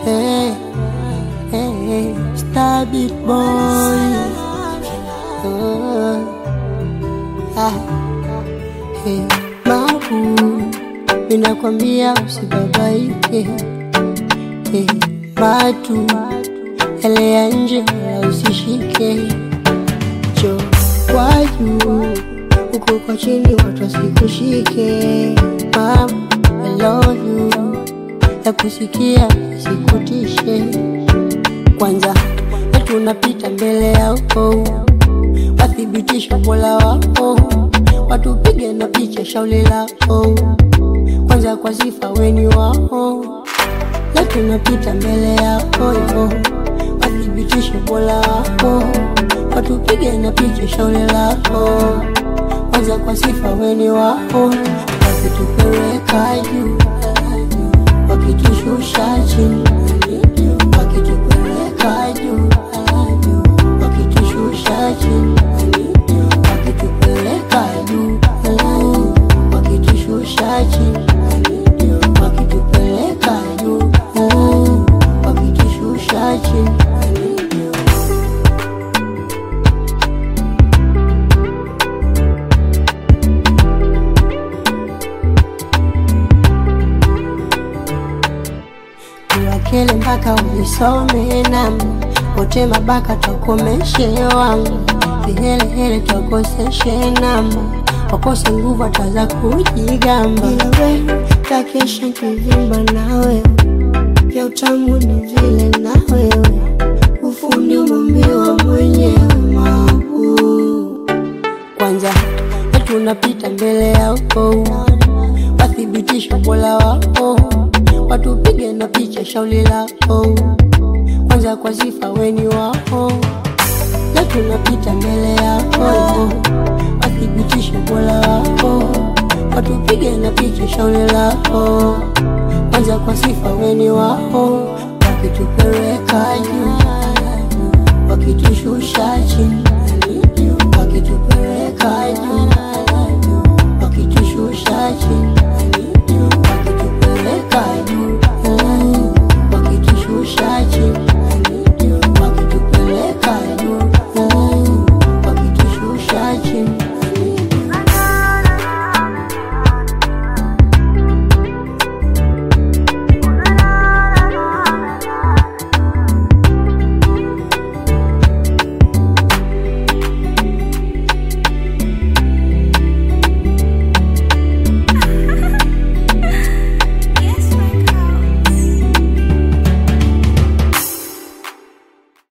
Hey, hey, hey, Star Beat Boy. Uh, ah, hey, Mabu, ninakwambia usibabaike. Hey, Matu, elea nje wala usishike. Jo kwa juu, huko kwa chini watu wasikushike. Mama, I love you ya kusikia sikutishe. Kwanza tunapita mbele yako, wathibitisho mola wako, watupige na picha shauli lako. Kwanza kwa sifa weni wao, na tunapita mbele yako yo, wathibitisho mola wako, watupige na picha shauli lako. Kwanza kwa sifa weni wao, wakitupeleka juu wakitushusha chini, wakitupeleka juu, wakitushusha chini, wakitupeleka juu, wakitushusha chini, wakitupeleka juu, wakitushusha chini. Niwakele mpaka unisome nami wote mabaka twakomeshe wangu vihelehele twakoseshe namba wakose nguvu ataza kujigamba ila wewe takesha kivimba na wewe vya utamu ni vile na wewe ufundi umambiwa mwenyewe mabu kwanza tunapita mbele yako wathibitisho mola wako watupige na picha shauli lako kwanza kwa sifa weni wao na tunapita mbele yako wathibitishe mola wako watupige na picha shauli lako kwanza kwa sifa weni wao wakitupeleka juu wakitushusha chini wakitupeleka juu